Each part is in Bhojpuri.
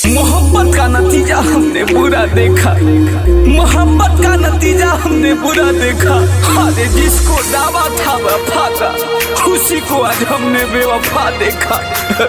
मोहब्बत का नतीजा हमने बुरा देखा मोहब्बत का नतीजा हमने बुरा देखा अरे जिसको दावा था वफा का उसी को आज हमने बेवफा देखा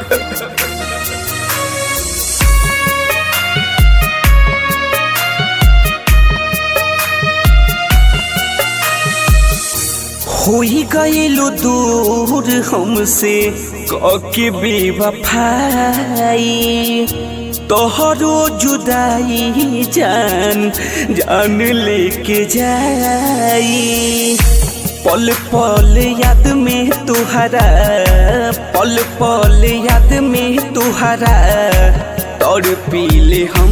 होई गईलू दूर हमसे कके बेवफाई तोहरो जुदाई जान जान लेके जाई पल पल याद में तुहरा पल पल याद में तुहरा तोड़ पीले हम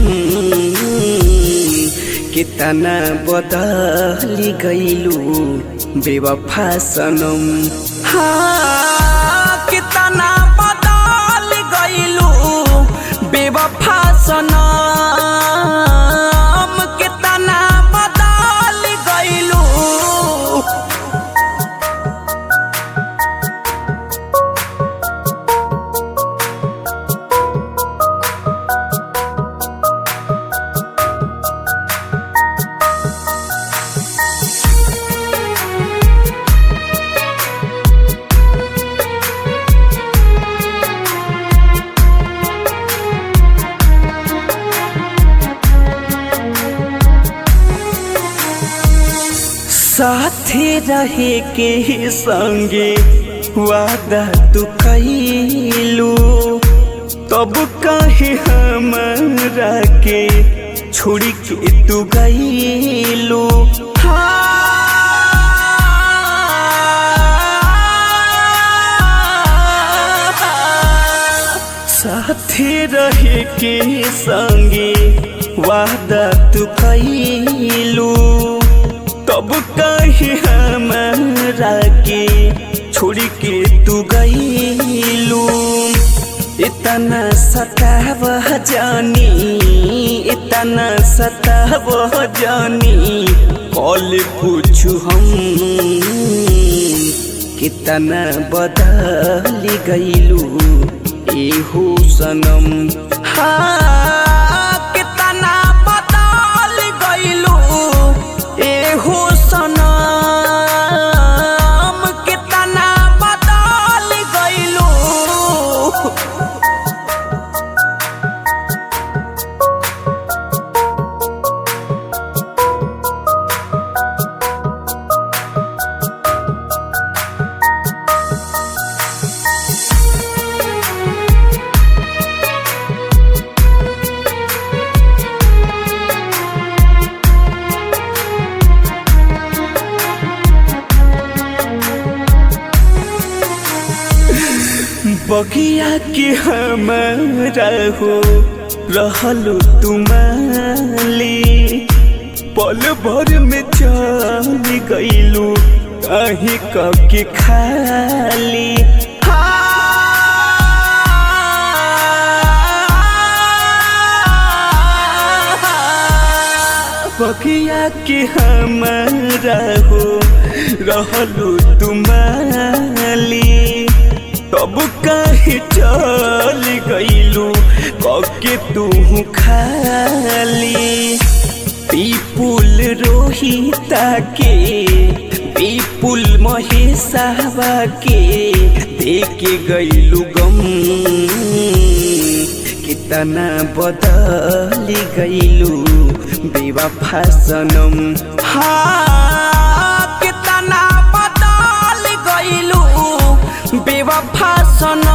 कितना बदली गईलू बेवफा सनम हाँ कितना बदल गईलू बेवफा सनम कितना बदल गईलू साथे रहे के संगे वादा तू कैलू तब कहे हमरा के छोड़ के तू गईलू साथे रहे के संगे वादा तू कैलू तब कहे हमरा के छोड़ के तू गईलू इतना सताव जानी इतना सताव जानी कॉल पूछू हम कितना बदल गईलू एहो सनम हाँ कितना बदल गईलू एहो सनम कितना बदल गईलू बगिया के हमारा हो रहलो तुम्हाली पल भर में चल गईलू कहीं के खाली बगिया के हमारा हो रहलो तुम्हाली तब काहे चल गईलू कके तू खाली पीपुल रोहिता के पीपुल महेशावा के देके गईलू गम कितना बदल गईलू बेवफा सनम हाँ कितना बदल गईलू बेवफा सनम